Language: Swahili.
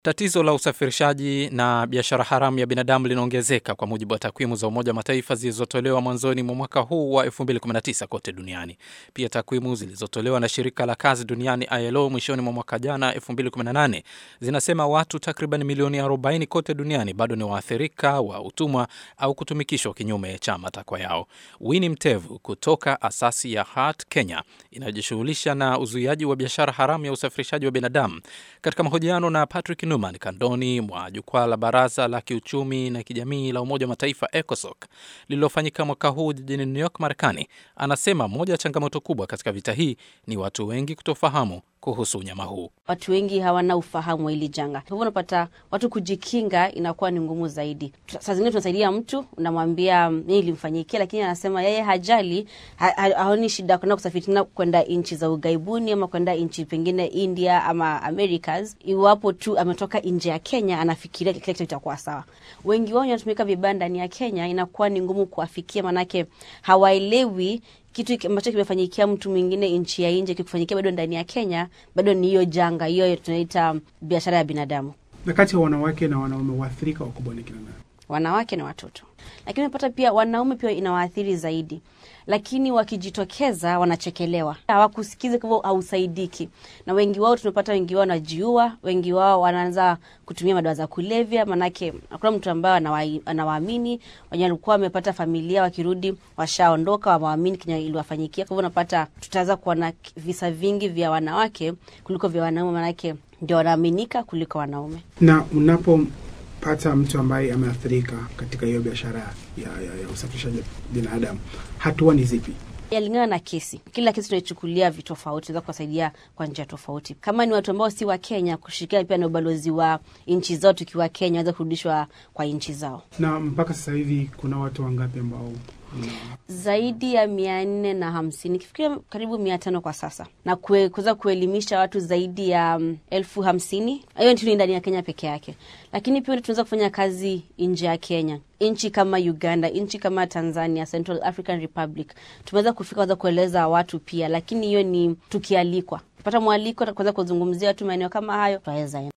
Tatizo la usafirishaji na biashara haramu ya binadamu linaongezeka kwa mujibu wa takwimu za Umoja wa Mataifa zilizotolewa mwanzoni mwa mwaka huu wa 2019 kote duniani. Pia takwimu zilizotolewa na shirika la kazi duniani ILO mwishoni mwa mwaka jana 2018 zinasema watu takriban milioni 40 kote duniani bado ni waathirika wa utumwa au kutumikishwa kinyume cha matakwa yao. Winnie Mtevu kutoka asasi ya Heart Kenya inayojishughulisha na uzuiaji wa biashara haramu ya usafirishaji wa binadamu, katika mahojiano na Patrick Numan kandoni mwa jukwaa la baraza la kiuchumi na kijamii la Umoja wa Mataifa ECOSOC lililofanyika mwaka huu jijini New York, Marekani, anasema moja ya changamoto kubwa katika vita hii ni watu wengi kutofahamu kuhusu unyama huu. Watu wengi hawana ufahamu wa hili janga, hivyo unapata watu kujikinga inakuwa ni ngumu zaidi. Saa zingine tunasaidia mtu, unamwambia nini ilimfanyikia, lakini anasema yeye hajali, ha, ha, haoni shida kwenda kusafiri tena kwenda nchi za ughaibuni ama kwenda nchi pengine India ama Americas, iwapo tu ametoka nje ya Kenya, anafikiria kila kitu kitakuwa sawa. Wengi wao wanatumika vibaya ndani ya Kenya, inakuwa ni ngumu kuwafikia, manake hawaelewi kitu ambacho kimefanyikia mtu mwingine nchi ya nje kikufanyikia bado ndani ya Kenya, bado ni hiyo janga hiyo tunaita biashara ya binadamu. Na kati ya wanawake na wanaume waathirika wakubwa ni kina nani? Wanawake na watoto, lakini unapata pia wanaume pia inawaathiri zaidi, lakini wakijitokeza wanachekelewa, hawakusikiza, kwa hivyo hausaidiki. Na wengi wao tunapata, wengi wao wanajiua, wengi wao wanaanza kutumia madawa za kulevya, manake hakuna mtu ambaye anawaamini. Wenye walikuwa wamepata familia, wakirudi washaondoka, wawaamini kenye iliwafanyikia. Kwa hivyo unapata tutaanza kuona visa vingi vya wanawake kuliko vya wanaume, manake ndio wanaaminika kuliko wanaume. Na unapopata mtu ambaye ameathirika katika hiyo biashara ya, ya, ya usafirishaji binadamu, hatua ni zipi? Yalingana na kesi. Kila kesi tunaichukulia vitofauti, tunaweza kuwasaidia kwa njia tofauti. Kama ni watu ambao si wa Kenya, kushirikiana pia na ubalozi wa nchi zao, tukiwa Kenya waweza kurudishwa kwa nchi zao. Na mpaka sasa hivi kuna watu wangapi ambao zaidi ya mia nne na hamsini kifikiria karibu mia tano kwa sasa, na kuweza kuelimisha watu zaidi ya um, elfu hamsini. Hiyo ni ndani ya Kenya peke yake, lakini pia tunaweza kufanya kazi nje ya Kenya, nchi kama Uganda, nchi kama Tanzania, Central African Republic. Tumeweza kufika weza kueleza watu pia, lakini hiyo ni tukialikwa, pata mwaliko kuweza kuzungumzia watu maeneo kama hayo, tunaweza